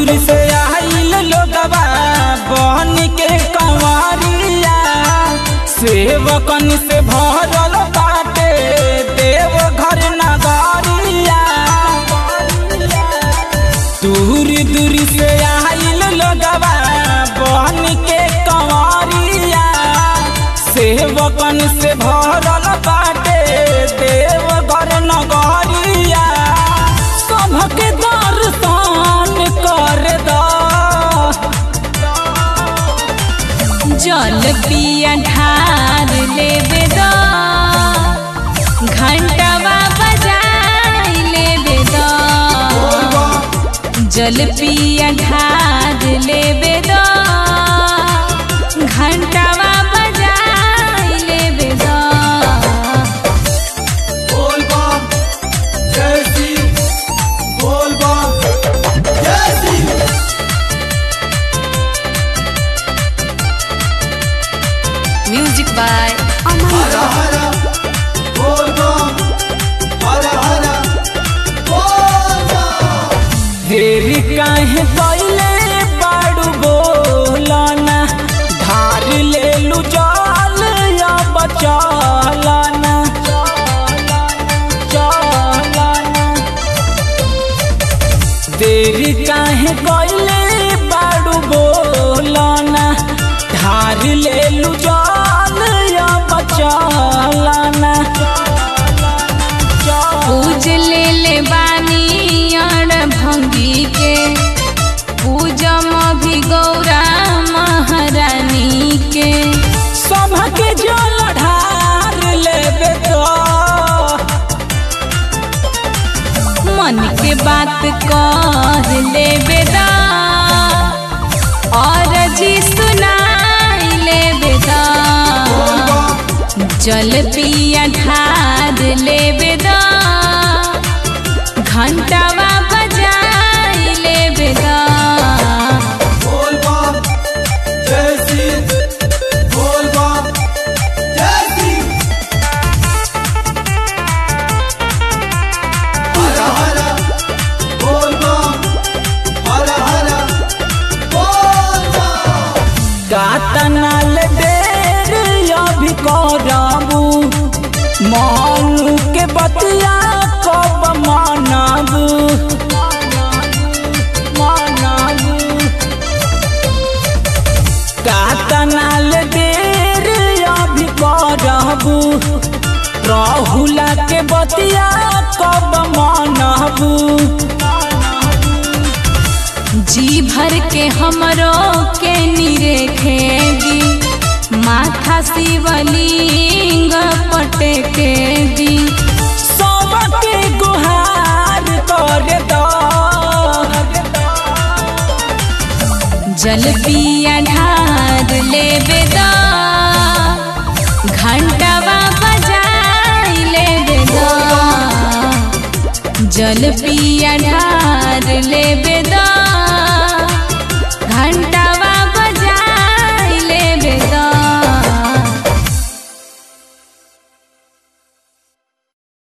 दूर से आइल लोगवा बहन के कंवरिया सेवकन से भरल बाटे देव घर नगरिया दूर दूर से आइल लोगवा बहन के कंवरिया सेवकन से भरल बाटे देव घर नगरिया सबके दर्शन कर दा जल पिया ढार लेबे द घंटवा बजाई लेबे द जल पिया ढार लेबे द घंटवा बजाई लेबे द बोल बम जय सिंह बोल बम जय सिंह म्यूजिक बाय हर हर बोल बम हर हर बोल बम देरी काहे पहले बाड़ू बोलना धार ले लू जाल या बचालना चालना देरी काहे पहले बाड़ू बोलना धार ले लू जाल या बचालना पूज ले ले बानी अड़ भंगी के पूजम भी गौरा महारानी के सबके जल ढार लेबे तो मन के बात कर लेबे दा और जी सुनाई लेबे दा जल पिया ढार लेबे दा घंटावा बजाई लेबे दा बोल बम जय सिंह बोल बम जय सिंह हर हर बोल बम हर हर बोल बम कातनाल देर अभी करबू मानू के बतिया कब मानबू मानबू कातनाल देर अभी करबू राहुला के बतिया कब मानबू जी भर के हमरो के निरेखेगी माथा शिवलिंग पटे के दी सबके गुहार कर दो जल पिया ढार लेबे दा घंटवा बजाई लेबे दा जल पिया ढार लेबे दा